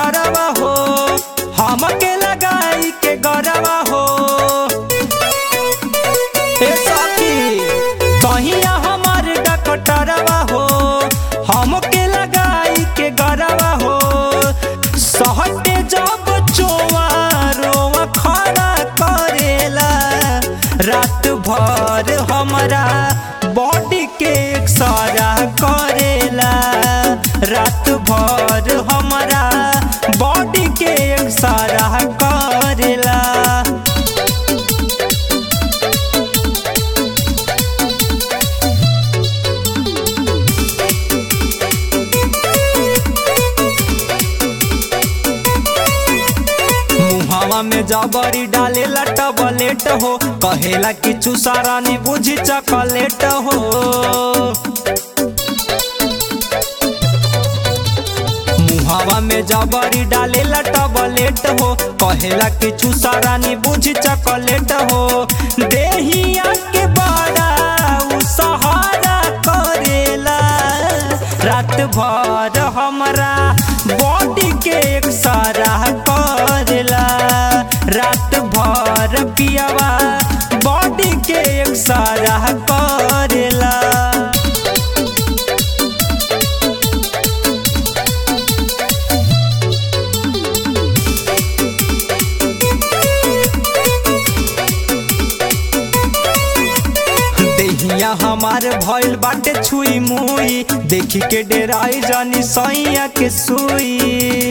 डॉक्टरवा हो हमके लगाई के गरवा हो ए सखी कहिया हमार डॉक्टरवा हो हमके लगाई के गरवा हो सहटे जब चोवा रोवा खड़ा करेला रात भर हमारा बॉडी के एक्सरा करेला रात भर हमारा बॉडी के एक्सरा करेला मुहावा में जबरी डालेला टबलेट हो कहेला कि चुसारा नी बुझी चॉकलेट हो मुहावा में जबरी डालेला टबलेट हो कहेला कि चुसारा नी बुझी चॉकलेट हो देहिया के बड़ा उ सहारा करेला रात भर हमरा बॉडी के एक सारा करेला रात भर पियावा बॉडी के एक सारा करेला देहिया हमार भइल बाटे छुई मुई देखी के डेराई जानी सैया के सुई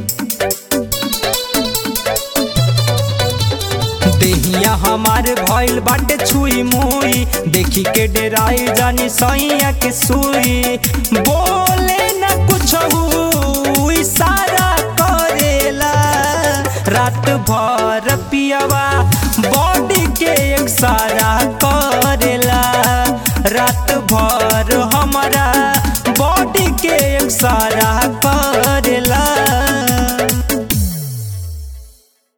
देहिया हमार भइल बाटे छुई मुई देखी के डेराई जानी सैया के सुई बोले न कुछ इशारा करेला रात भर पियावा बॉडी के एक सारा करेला रात भर हमारा बॉडी के एक सारा कर